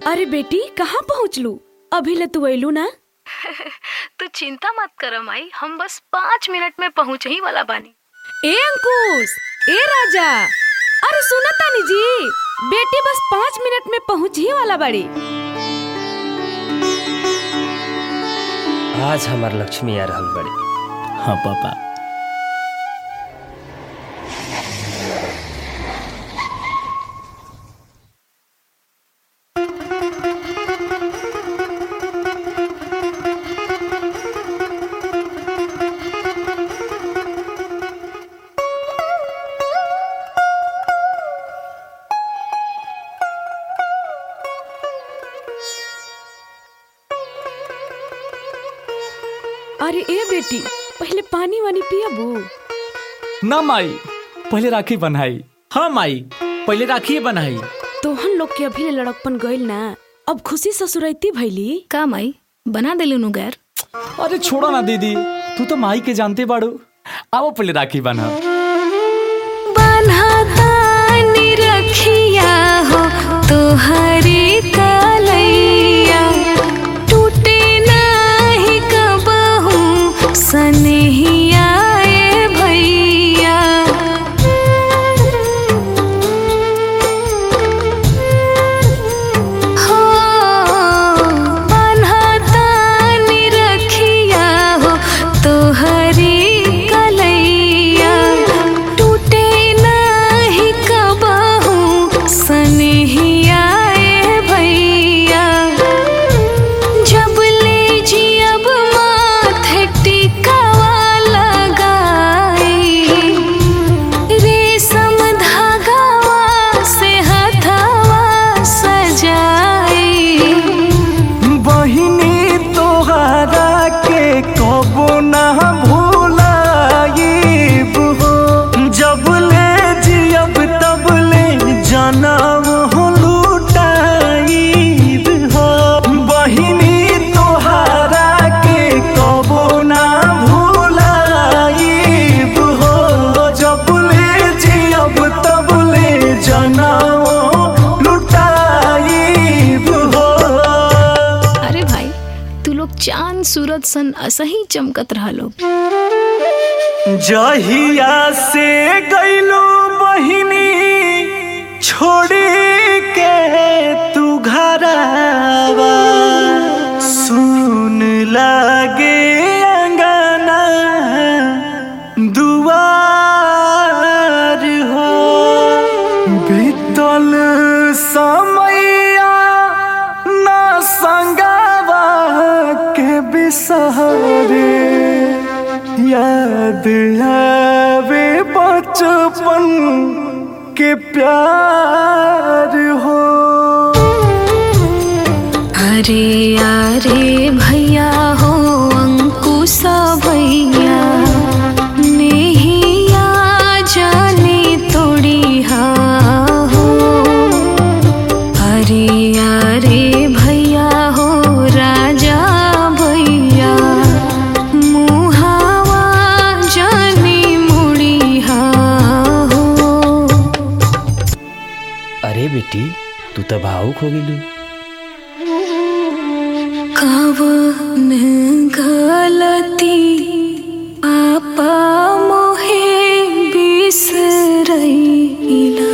अरे बेटी कहाँ पहुँचलू अभी ले तू अयलू ना तू चिंता मत कर माई हम बस पाँच मिनट में पहुँच ही वाला बानी ए अंकुश ए राजा अरे सुना तानी जी बेटी बस पाँच मिनट में पहुँच ही वाला बाड़ी आज हमार लक्ष्मी आ रहल बड़ी हाँ पापा अरे ए बेटी पहले पानी वानी पियाबू ना माई पहले राखी बनाई हाँ माई पहले राखी बनाई तोहन लोग के अभी ले लड़कपन गइल ना अब खुशी ससुरैती भैली का माई बना दिलू नु गैर अरे छोड़ो ना दीदी तू तो माई के जानते बाड़ू आओ पहले राखी बना बन्हातानी रखिया हो तोहरी कलैया टूटे नाही कबहू सनहिया ए भैया हो बन्हातानी रखिया हो तोहरी कलैया टूटे नाही कबहू सनहिया ए भैया जब ले जियब माथे टिकावा लगाई रेशम धागावा से हथवा सजाई बहिनी तोहरा के कबो ना भूलाइब हो जब ले जियब तब ले जनम हो लुटाइब हो बहिनी तोहरा के कबो ना भूलाइब हो जब ले जियब तब ले जनम लुटाइब हो अरे भाई तू लोग चांद सूरज सन असही चमकत रहा लोग जहिया से गईलो बहिनी छोड़ी के तू घरवा सुन लागे अंगना दुआर हो बीतल समैया ना संगवा के बिसहरे याद आवे बचपन के प्यार हो अरे अरे भैया हो अंकुशा भैया नेहिया जाने तोड़ी हा हो अरे अरे भैया हो राजा भैया मुहावा जाने मुड़ी हा हो अरे बेटी तू तो भावुक हो गेलू कवन गलती पापा मोहे बिसरैला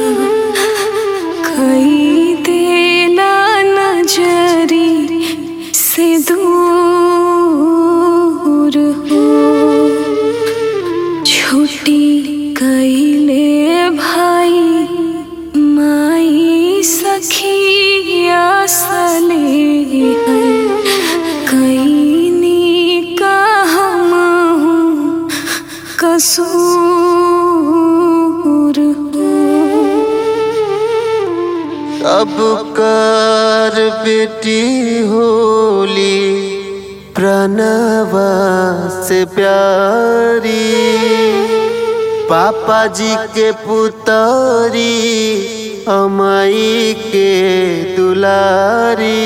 कई देला नजरी से दूर हो छुट्टी कैले भाई माई सखिया सले है कैनी का हम हूँ कसूर अब कर बेटी होली प्रणवा से प्यारी पापा जी के पुतरी अमाई के दुलारी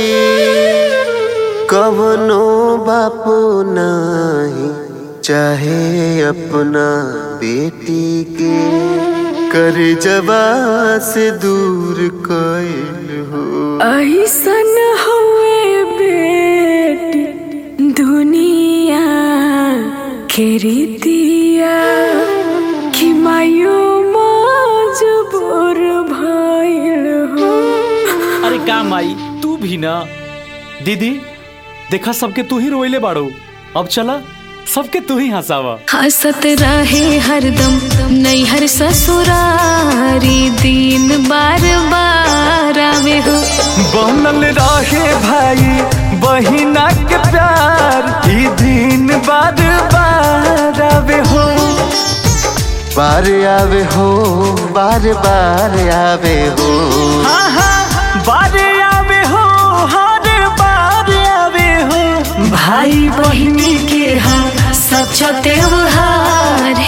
कवनो बापू नहीं चाहे अपना बेटी के कर जबा से दूर कैल हो ऐसन हुए बेटी दुनिया खेरी दिया कि मायो मजबूर भइल हो अरे का माई तू भी ना दीदी देखा सबके तू ही रोइले बाड़ो अब चला सबके तू ही हंसावा हंसत रहे हरदम नैहर ससुरारी दिन बार बार आवे हो बनल रहे भाई बहिना के प्यार ई दिन बार बार आवे हो बार आवे हो बार बार आवे हो हाँ हाँ बार आवे हो हर बार आवे हो भाई बहिनी के हम सच त्योहार